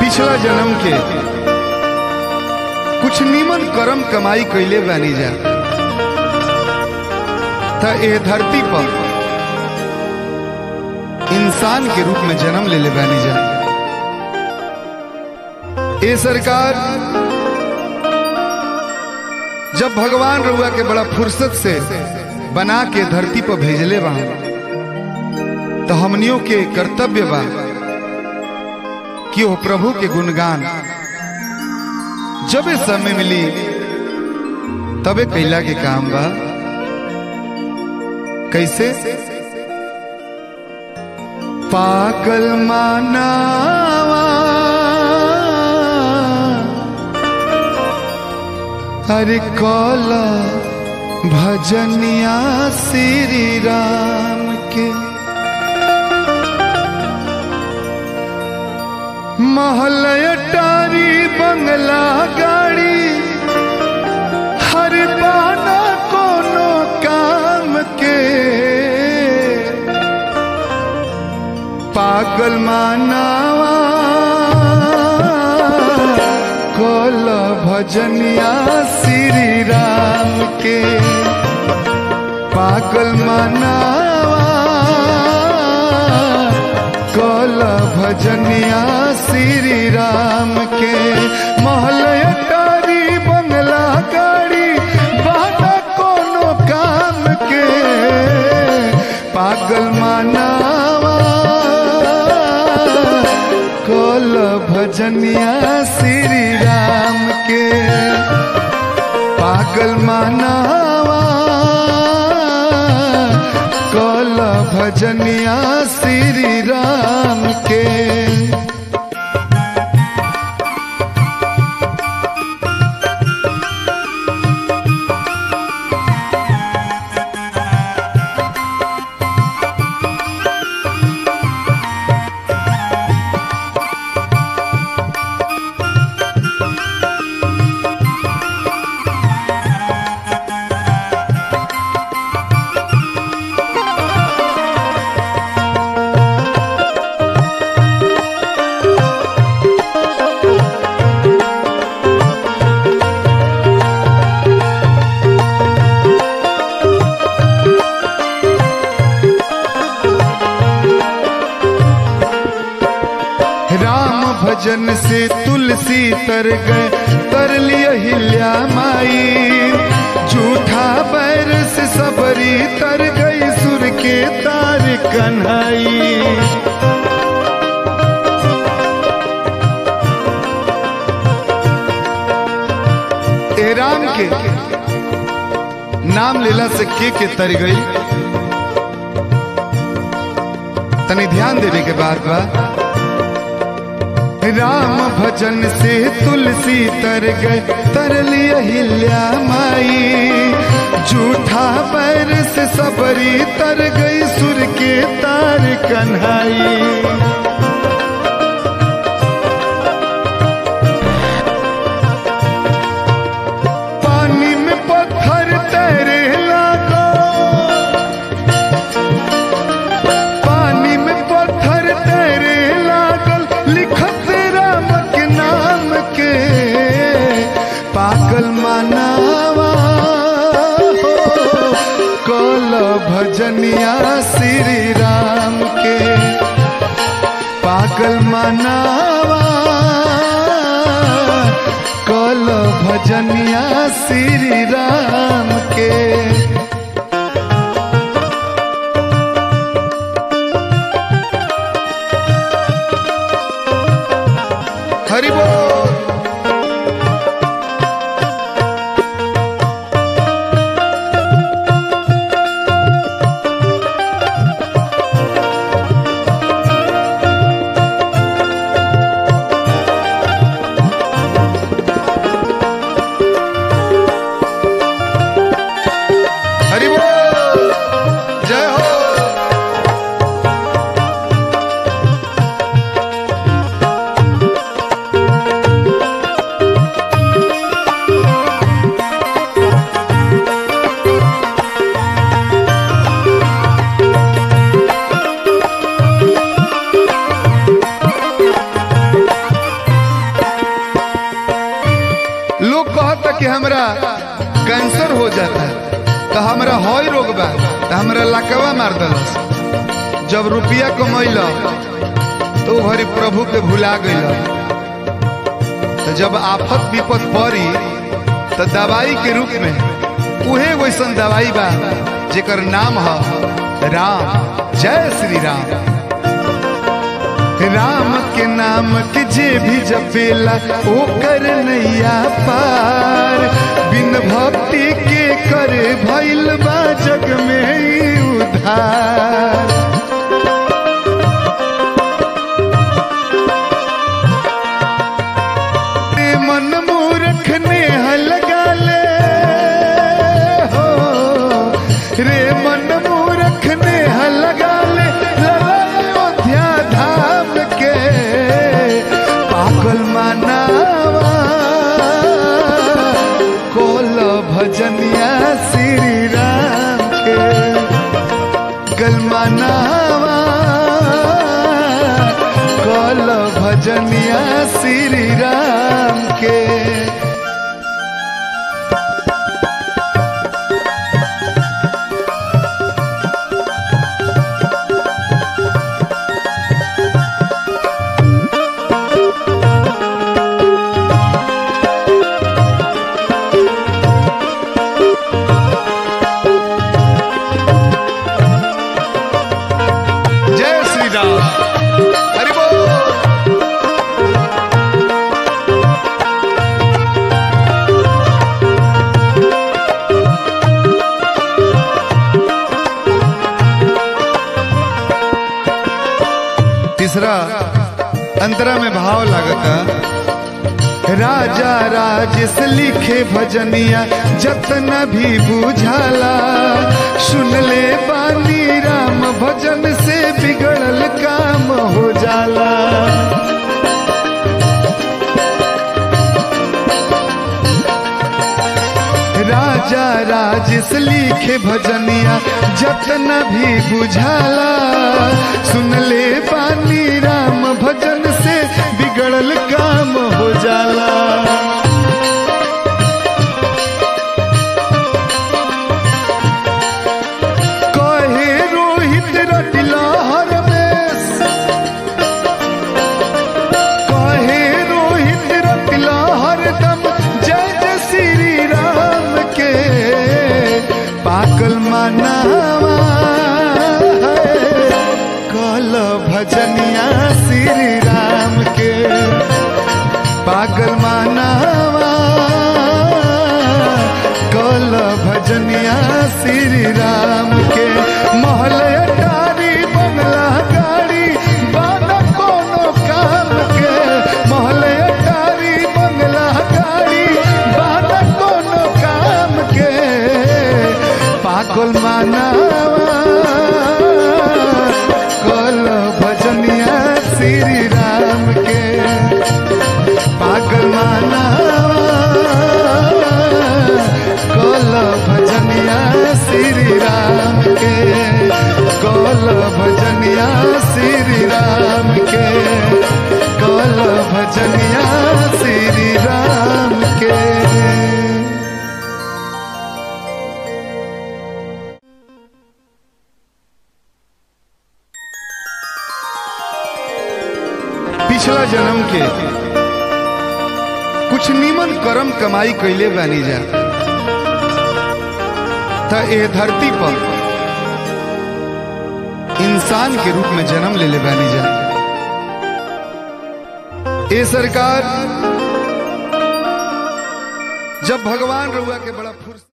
पिछला जन्म के कुछ नीमन कर्म कमाई कैले बानी जा त ए धरती पर इंसान के रूप में जन्म ले ले बानी जा ए सरकार जब भगवान रुआ के बड़ा फुर्सत से बना के धरती पर भेजले बा तो हमनियों के कर्तव्य बा कि वो प्रभु के गुणगान जब समय मिली तबे कैला के काम बा कैसे पागल मानावा हरे कौला भजनिया श्री राम के महलय टारी बंगला गाड़ी हर पाना कोनो काम के पागल मानावा कोल भजनिया श्री राम के पागल मानावा कोल भजनिया श्री राम के महलय टारी बंगला गाड़ी बाटा कोनो काम के पागल मानावा कोल भजनिया श्री राम के पागल मानावा कोल भजनिया श्री राम के राम भजन से तुलसी तर गए तर लिया हिल्या माई झूठा बैर से सबरी तर गई सुर के तार कन्हई ए राम के नाम लेला से के के तर गई तनी ध्यान देवे के बात बा राम भजन से तुलसी तर गए तर लिया हिल्या माई झूठा पैर से सबरी तर गई सुर के तार कन्हाई पानी में पत्थर तैरे लागो पानी में पत्थर तैरे लागल लिखत राम के नाम के पागल मानावा हो कल भजनिया श्री राम के पागल मानावा कल भजनिया श्री राम के हरि बोल हई रोग बा तो हमरा लकवा मार दलस जब रुपया कमैल तो ओ भरी प्रभु के भुला गइल तो जब आफत विपत पड़ी तो दवाई के रूप में उहे वैसन दवाई बा जेकर नाम है राम जय श्री राम राम के नाम के जे भी जपेला ओकर नैया पार बिन भक्ति के करे भइल बा जग में ई उधार रे मन मूर्ख ने लगा ले हो रे मन मूर्ख ने लगा ले लला अयोध्या धाम के पागल मानावा कोल भजनिया श्री राम के गल मानावा कल भजनिया श्री राम के जय श्री राम हरि बोल तीसरा अंतरा में भाव लागता राजा राजेश लिखे भजनिया जतना भी बुझाला सुन ले बानी राम भजन से बिगड़ल काम हो जाला राजा राजेश लिखे भजनिया जतना भी बुझाला सुन ले बानी राम भजन से बिगड़ल काम हो जाला कहे रोहित रटिला हर में कहे रोहित रटिला हरदम जय जय श्री राम के पागल मनावा कल भजनिया श्री राम के पागल मनावा कल भजनिया श्री राम के महल अटारी बंगला गाड़ी बाना कोनो काम के महल अटारी बंगला गाड़ी बाना कोनो काम के पागल मानावा कल भजनिया श्री राम के पागल मानावा कल भजनिया श्री राम के कल भजनिया श्री राम के कल भजनिया श्री राम के पिछला जन्म के कुछ नीमन कर्म कमाई कैले बानी जा त ए धरती पर इंसान के रूप में जन्म ले ले बानी जा ए सरकार जब भगवान रउआ के बड़ा फुर्स